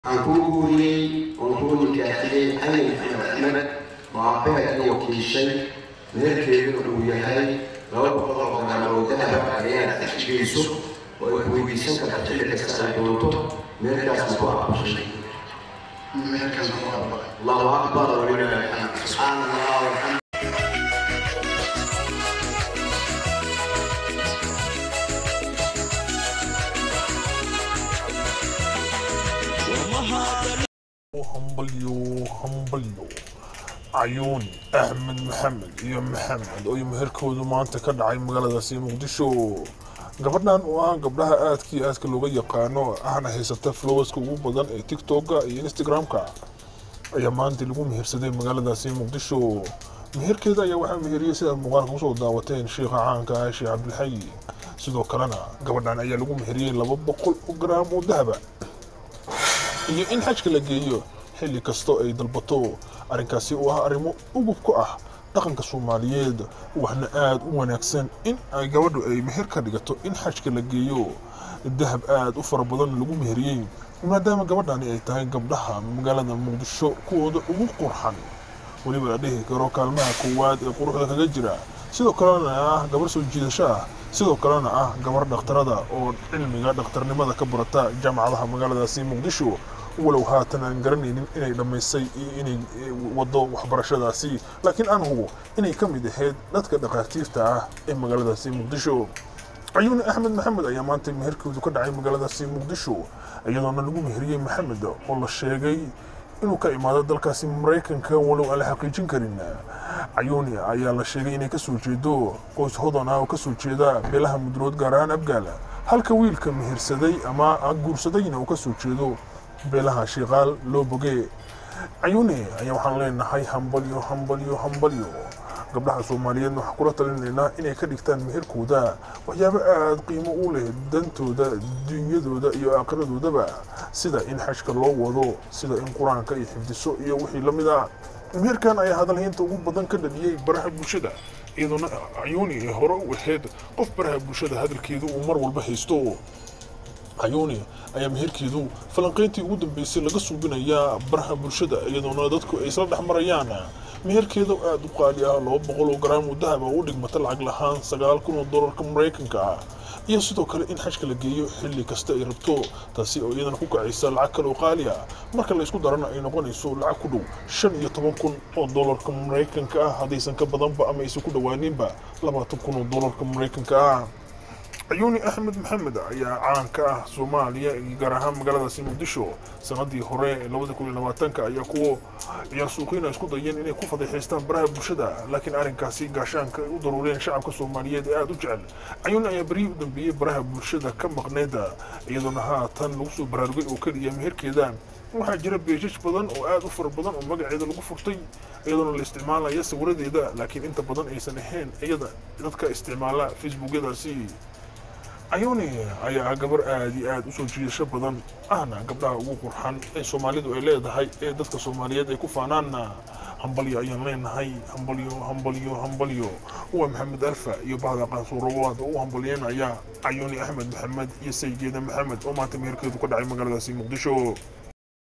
waxaan kuu guuriyey oon kuu nikaaxiyey cali maxamed axmed oo aabbaheed iyo kiishay meherkeeduna uu yahay laba boqol oo garan oo dahab ayaad xajgeyso oo ay weydiisan karta xilli kasta ay doonto meherkaasna ku aqbashay allahu akbar walilahi alxamd subxaana allah walxamd hambalyo hambalyo cayuuni axmed maxamed iyo maxamed oo meherkoodu maanta ka dhacay magaaladaasi muqdisho gabadhan oo ah gabdhaha aadkii aadka looga yaqaano ahna haysata flowaska ugu badan ee tiktoka iyo instagram-ka ayaa maanta lagu mehersaday magaaladaasi muqdisho meherkeeda ayaa waxaa meheriyey sidaad muuqaalka kusoo daawateen sheikha caanka ah sheekh cabdilxayi sidoo kalena gabadhan ayaa lagu meheriyey laba boqol oo garaam oo dahaba iyo in xajka la geeyo xilli kastoo ay dalbato arrinkaasi oo ah arrimo ugub ku ah dhaqanka soomaaliyeed waxna aada u wanaagsan in ay gabadhu ay meher ka dhigato in xajka la geeyo dahab aada u fara badan lagu meheriyey maadaama gabadhani ay tahay gabdhaha magaalada muqdisho kuwooda ugu qurxan weliba la dhihi karo kaalmaha koowaad ee quruxda kaga jira sidoo kalena ah gabar soo jiidasho ah sidoo kalena ah gabar dhakhtarada oo cilmiga dhakhtarnimada ka barata jaamacadaha magaaladaasi muqdisho walow haatan aan garanaynin inay dhammaysay iyo inay wado waxbarashadaasi laakiin aan hubo inay ka mid ahayd dadka dhakhaatiirta ah ee magaaladaasi muqdisho cayuuni axmed maxamed ayaa maanta meherkoodu ka dhacay magaaladaasi muqdisho iyadoona lagu meheriyey maxamed oo la sheegay inuu ka imaado dalkaasi maraykanka walow aan la xaqiijin karin cayuuni ayaa la sheegay inay kasoo jeedo qoys hodan ah oo kasoo jeeda beelaha mudrood gaar ahaan abgaala halka wiilka mehersaday ama guursadayna uu kasoo jeedo beelaha shiiqaal loo boge cayuuni ayaa waxaan leenahay hambalyo hambalyo hambalyo gabdhaha soomaaliyeedna waxaan kula talinaynaa inay ka dhigtaan meherkooda waxyaabo aada qiimo u leh dantooda dunyadooda iyo aakiradoodaba sida in xajka loo wado sida in qur-aanka ay xifdiso iyo wixii la mid ah meherkan ayaa hadalhaynta ugu badan ka dhaliyey baraha bulshada iyadoona cayuuni ay hore u ahayd qof baraha bulshada hadalkeedu uu mar walba haysto cayuuni ayaa meherkeedu falanqayntii ugu dambeysay laga suubinayaa baraha bulshada iyadoona dadku ay isla dhex marayaan meherkeeda aada u qaali ah laba boqol oo garaam oo dahab oo u dhigmata lacag lahaan sagaal kun oo dollarka maraykanka ah iyo sidoo kale in xajka la geeyo xilli kasta ay rabto taasi oo iyadana ku kacaysa lacag kale oo qaali ah marka la isku darana ay noqonayso lacag ku dhow shan iyo toban kun oo dollarka maraykanka ah haddaysan ka badanba ama aysan ku dhowaaninba labaatan kun oo dollarka maraykanka ah cayuuni axmed maxamed ayaa caanka ah soomaaliya gaar ahaan magaaladaasi muqdisho sanadii hore labada kun iyo labaatanka ayaa kuwo ciyaar suuqiyna isku dayeen inay ku fadeexaystaan baraha bulshada laakiin arrinkaasi gaashaanka ay u daruureen shacabka soomaaliyeed ee aada u jecel cayuuni ayaa beryihii u dambeeyey baraha bulshada ka maqneeda iyadoona haatan lagu soo baraarugay oo keliya meherkeeda waxaa jira beejaj badan oo aada u fara badan oo magaceeda lagu furtay iyadoona la isticmaalaya sawiradeeda laakiin inta badan aysan ahayn iyada dadka isticmaala facebookyadaasi cayuuni ayaa ah gabar aada iyo aada u soo jiidasho badan ahna gabdhaha ugu qurxan ee soomaalidu ay leedahay ee dadka soomaaliyeed ay ku faanaanna hambalyo ayaan leenahay hambalyo hambalyo hambalyo waa maxamed alfa iyo bahda qaansuurawaada u hambalyeynaya cayuuni axmed maxamed iyo saygeeda maxamed oo maanta meherkeedu ka dhacay magaaladaasi muqdisho